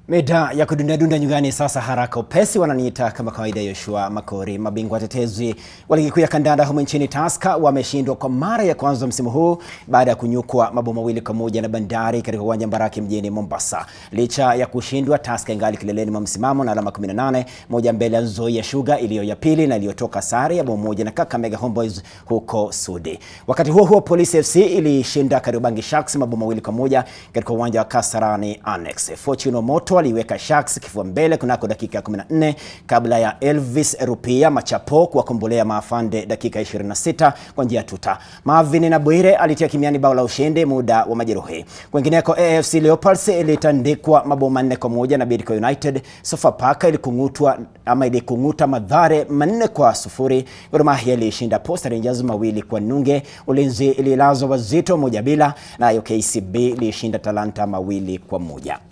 Mida ya kudundadunda nyumbani sasa haraka upesi, wananiita kama kawaida. Yoshua Makori. Mabingwa watetezi wa ligi kuu ya kandanda humu nchini Tusker wameshindwa kwa mara ya kwanza msimu huu baada ya kunyukwa mabao mawili kwa moja na Bandari katika uwanja Mbaraki mjini Mombasa. Licha ya kushindwa, Tusker ingali kileleni mwa msimamo na alama 18, moja mbele ya Nzoia Sugar iliyo ya pili na iliyotoka sare ya bao moja na Kakamega Homeboys huko Sudi. Wakati huo huo, Police FC ilishinda Kariobangi Sharks mabao mawili kwa moja katika uwanja wa Kasarani Annex. Fortune Omoto aliweka Sharks kifua mbele kunako dakika ya 14 kabla ya Elvis Rupia Machapo kuwakombolea maafande dakika 26 kwa njia ya tuta. Marvin na Bwire alitia kimiani bao la ushindi muda wa majeruhi. Kwingineko, AFC Leopards ilitandikwa mabao manne kwa moja na Bidco United. Sofapaka ilikungutwa ama ilikunguta Mathare manne kwa sufuri. Gor Mahia ilishinda Posta Rangers mawili kwa nunge. Ulinzi ililazwa Wazito moja bila, nayo KCB ilishinda Talanta mawili kwa moja.